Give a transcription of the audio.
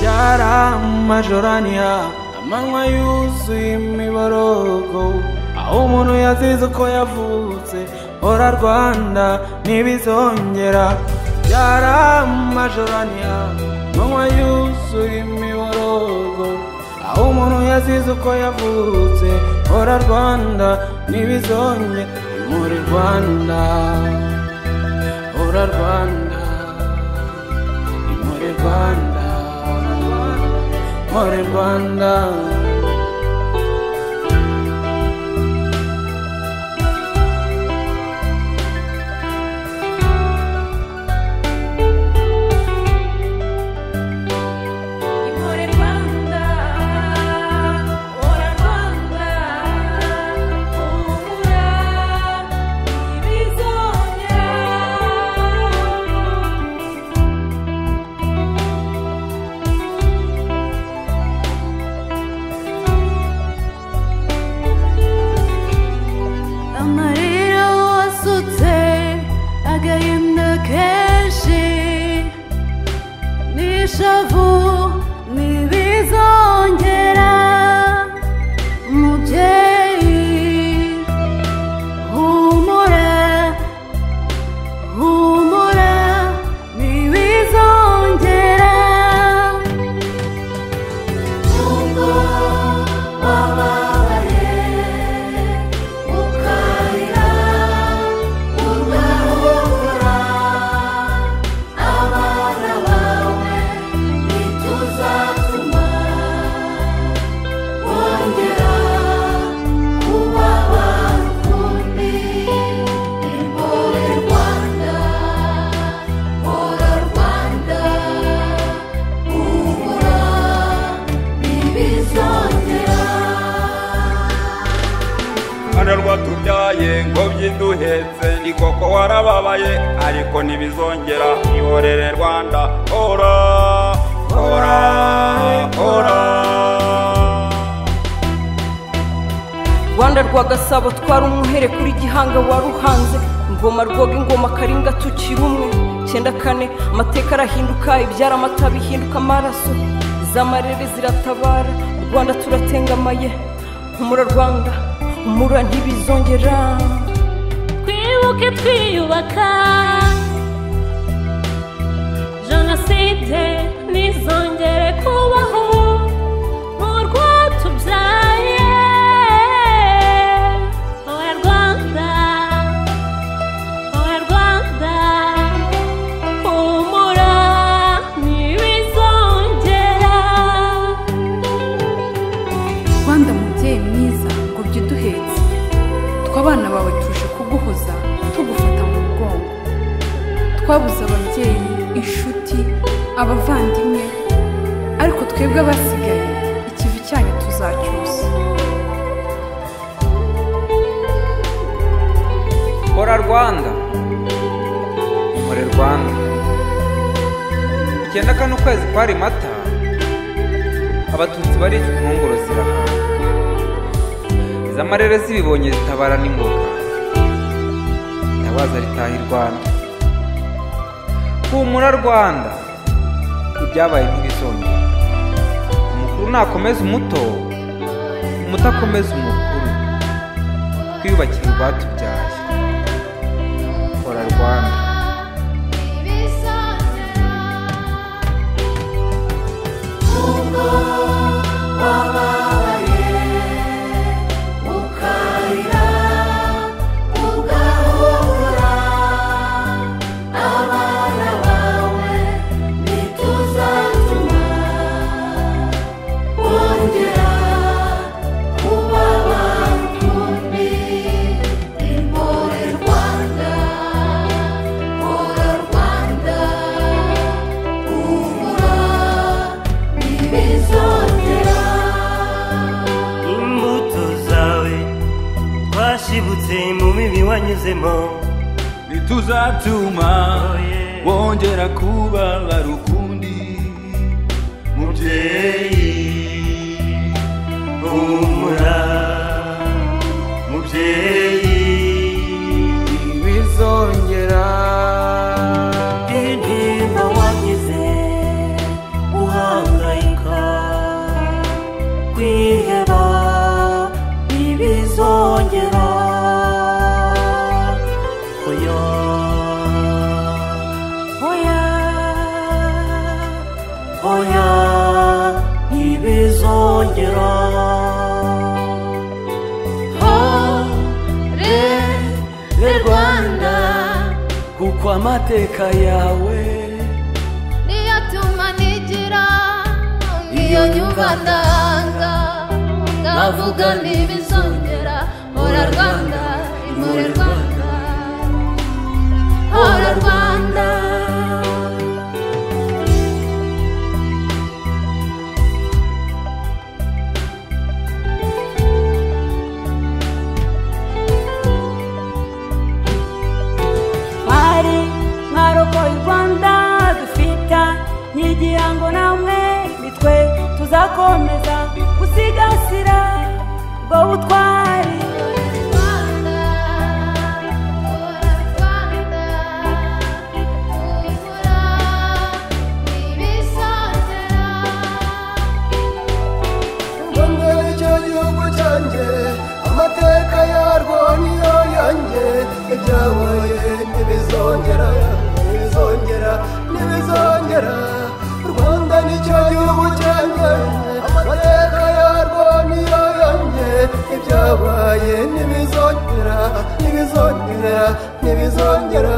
Sahara Majorania amanywa yuzuye imiborogo aho umuntu yazize uko yavutse hora Rwanda ntibizongera Sahara Majorania amanywa yuzuye imiborogo aho umuntu yazize uko yavutse hora Rwanda ntibizongera muri Rwanda hora Rwanda muri Rwanda muri Rwanda Impore Rwanda, ora Rwanda, humura ntibizongera amarira wasutse agahinda kenshi n'ishavu ntibizongera mubyeyi humura humura ntibizongera nubwo wababaye ukarira ugahura abana bawe ntituzatuma wongera kuba bakundi impore rwanda hora rwanda ubura ntibizongera Hano rwatubyaye ngobyi duhetse ni koko warababaye ariko ntibizongera ihorere rwanda hora hora hora rwanda rwa gasabo twari umuhere kuri gihanga waruhanze ingoma rwoga ingoma karinga tukiri umwe cyenda kane amateka arahinduka ibyara amata bihinduka amaraso izamarere ziratabara u rwanda turatengamaye humura rwanda humura ntibizongera twibuke twiyubaka jenoside ntizongere kubaho mu rwatubyaye wowe rwanda wowe rwanda humura ntibizongera rwanda mubyeyi mwiza ngo ujye uduhetse twe abana bawe tuje kuguhoza tugufata mu mugongo twabuze ababyeyi inshuti abavandimwe ariko twebwe abasigaye ikivi cyanyu tuzacyusa hora Rwanda muri Rwanda icyenda kane ukwezi kwari mata abatutsi baricwa impunguro zirahaga izamarere zibibonye zitabara n'ingoga itabaza ritaha i Rwanda humura Rwanda ibyabaye ntibizongera umukuru nakomeza umuto umuto akomeza umukuru twiyubakire urwatubyaye hora Rwanda imbuto zawe twashibutse mu mibi wanyuzemo ntituzatuma bongera kubabara ukundi mubyeyi humura mubyeyi ntibizongera indirimbo wanyuze uhangayika ntibizongera hore rwanda kuko amateka yawe niyo atuma nigira iyo nyumva ndanga ndavuga ntibizongera hora rwanda imure rwanda hora rwanda bari mwarokoye u rwanda dufite nkigirango namwe mitwe tuzakomeza gusigasira ubwo butwari Rwanda, hora Rwanda, humura ntibizongera mbonera icyo gihugu cyanjye amateka yarwo niyo yanjye ibyabaye ntibizongera ntibizongera ntibizongera u rwanda nicyo gihugu cyanjye amateka yarwo niyo yanjye ibyabaye ntibizongera ntibizongera ntibizongera